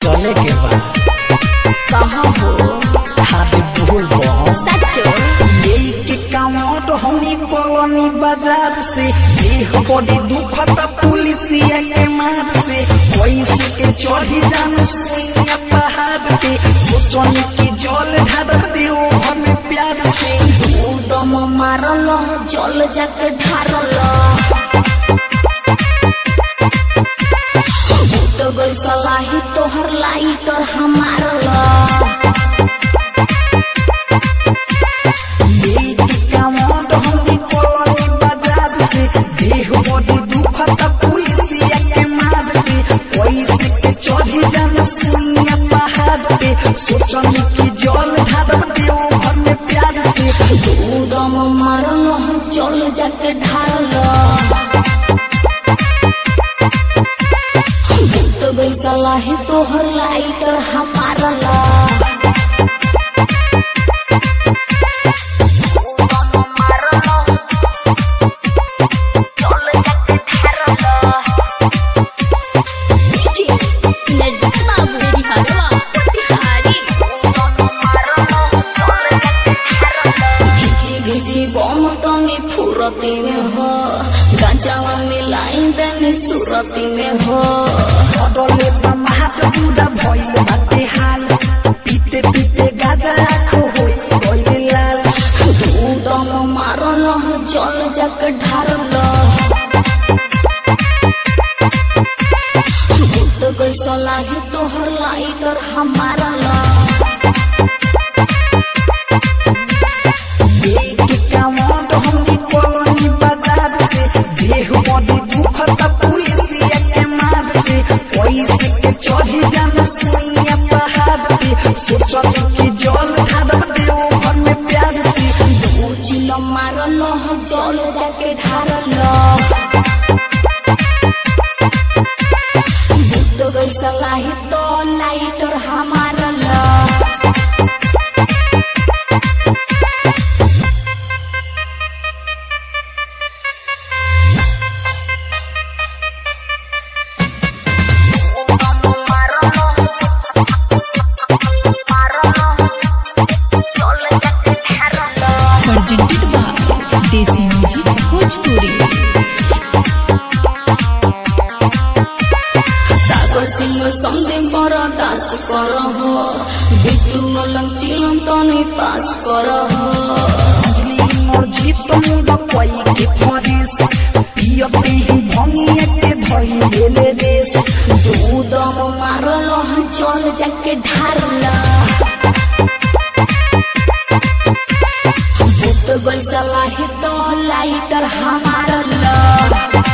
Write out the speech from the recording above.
चले के बा कहाँ हो हाथ भूल बम सचो लेके कामोट होनी कॉलोनी बाजार से देह बड़ी दुखता पुलिसिया के मार से पैसे के चढ़ी जान सुइया पहाड़ पे सोचनी की जल ढार दियो घर में प्यार से दम मारल जल जाके ढारल तो गई सलाही तोहर लाइट और हमारल लेके कामोट होनी कॉलोनी बाजार से देह बड़ी दुखता पुलिसिया के मार से पैसे के चढ़ी जान सुइया पहाड़ पे सोचनी की जल ढार दियो घर में प्यार से दम मारल जल जाके ढारल तो गई सलाही तोहर लाइट और हमारल घिची घिची बम तनी फुरती में हो गंजावा मिलाई दनी सुरती में हो बदले बमात दूधा भइल बाटे हाल पीते पीते गाजा आँखो होई गइल लाल दम मारल जल जक ढारल भूत गई सलाही तोहर लाइट और हमारल देख कामोट हमनी कॉलोनी बाजार से देह बड़ी दुखता पुलिसिया के मार से पैसे के चढ़ी जान सुइया पहाड़ पे सोचत की जल ढार देओ घर में प्यार से चिल मारल जल जाके ढारल भूत गई सलाही तो लाइट और हमारल presented by Desi Music Bhojpuri. सागर सिंह सन्धि पर दास कर हो बिट्टू मलम चिलम तनी पास कर हो मोर जीत मुंड कोई के फरेस पियते ही भंगिया के धई लेले रेस दूधम मारल चल जाके ढारल भूत गई सलाही तो लाइटर हमारल